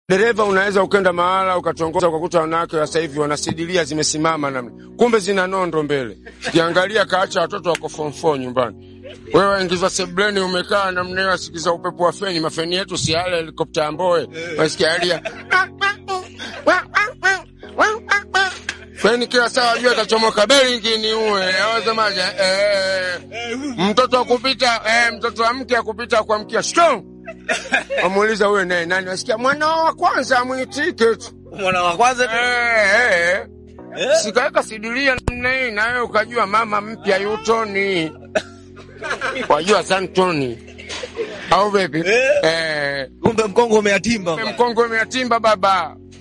Dereva, unaweza ukenda mahala ukatongoza ukakuta wanawake wa sasa hivi wanasidilia zimesimama namna, kumbe zina nondo mbele. Ukiangalia kaacha watoto wako form 4 nyumbani, wewe waingizwa sebleni, umekaa namna hiyo, asikiza upepo wa feni. Mafeni yetu si yale helikopta ya Mboe, wasikia alia feni kila saa, wajua atachomoka beringi ni uwe awasemaje? Eh, mtoto akupita eh, mtoto wa mke akupita kuamkia shto Wamuuliza huyo naye nani? Wasikia mwana wa kwanza amwitike tu Mwana wa kwanza tu. eh, eh. Eh? Sikaweka sidilia namna hii, na wewe ukajua mama mpya yutoni, wajua santoni au vipi? Eh. Eh, Kumbe mkongo umeatimba. mkongo umeatimba baba